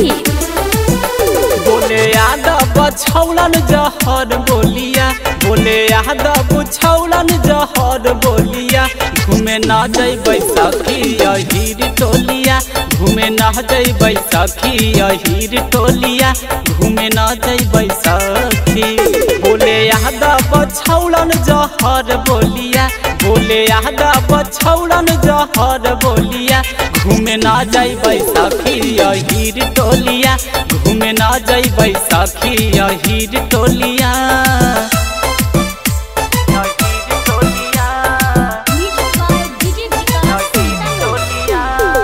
सीतामढ़ी बोले यादव छौलन जहर बोलिया बोले यादव छौलन जहर बोलिया घूमे न जैबै सखी अहीर टोलिया घूमे न जैबै सखी अहीर टोलिया घूमे न जैबै सखी बोले यादव छौलन जहर बोलिया बोले यादव छौलन जहर बोलिया घूमे न जैबै सखी अहीर टोलिया घूमे न जैबै सखी अहीर टोलिया अहीर टोलिया music by DJ Vikas Sitamarhi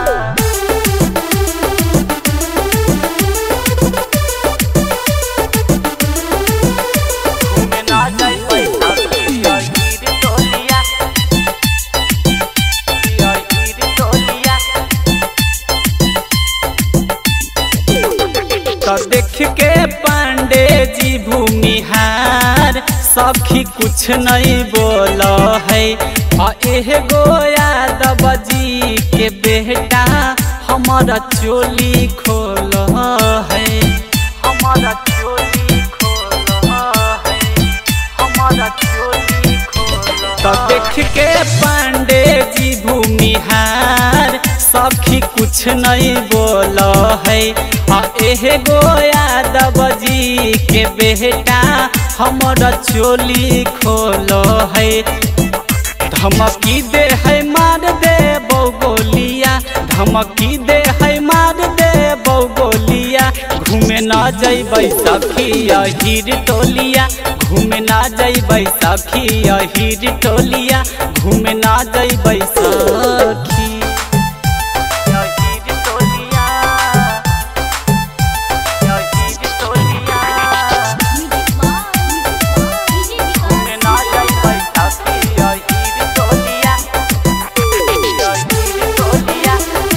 घूमे न जैबै सखी अहीर टोलिया अहीर टोलिया तो देख के पांडे जी भूमिहार सखी कुछ नहीं बोल है आ एगो यादव जी के बेटा हमारा चोली खोल है हमारा चोली खोल है हमारा चोली खोल तो देख के पांडे जी भूमिहार सखी कुछ नहीं बोल है आ एगो यादव जी के बेटा हमारा चोली खोल है धमकी दे है मार दे बौगोलिया धमकी दे है मार दे बौगोलिया घूमे न जैबै सखी अहीर टोलिया घूमे न जैबै सखी अहीर टोलिया घूमे न जैबै सखी अहीर टोलिया अहीर टोलिया म्यूजिक बाय डीजे घूमे न जैबै सखी अहीर टोलिया अहीर टोलिया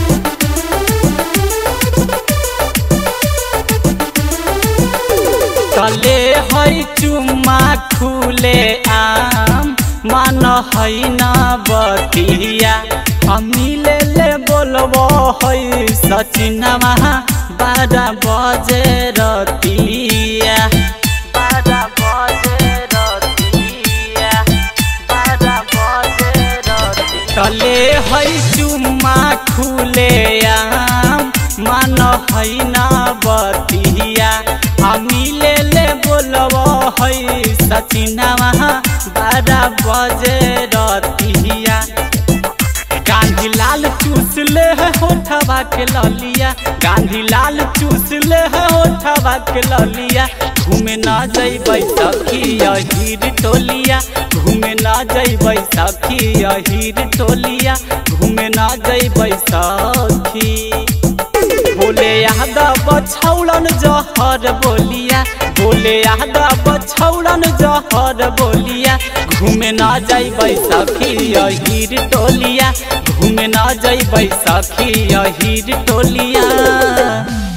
तले है चुम्मा खुले आम मान है न बतिया मिले ले बोलबो है सचिनमा बारह बजे रतिया बारह बजे रतिया बारह बजे रतिया तले है चुम्मा खुले आम मान है न बतिया मिले ले बोलब है सचिनवा बारह बजे रतिया गांधी लाल चूस ले है होठवा के ललिया गांधी लाल चूस ले है होठवा के ललिया घूमे न जैबै सखी अहीर टोलिया घूमे न जैबै सखी अहीर टोलिया घूमे न जैबै सखी बोले यादव छौलन जहर बोलिया बोले यादव छौलन जहर बोलिया घूमे न जैबै सखी अहीर टोलिया घूमे न जैबै सखी अहीर टोलिया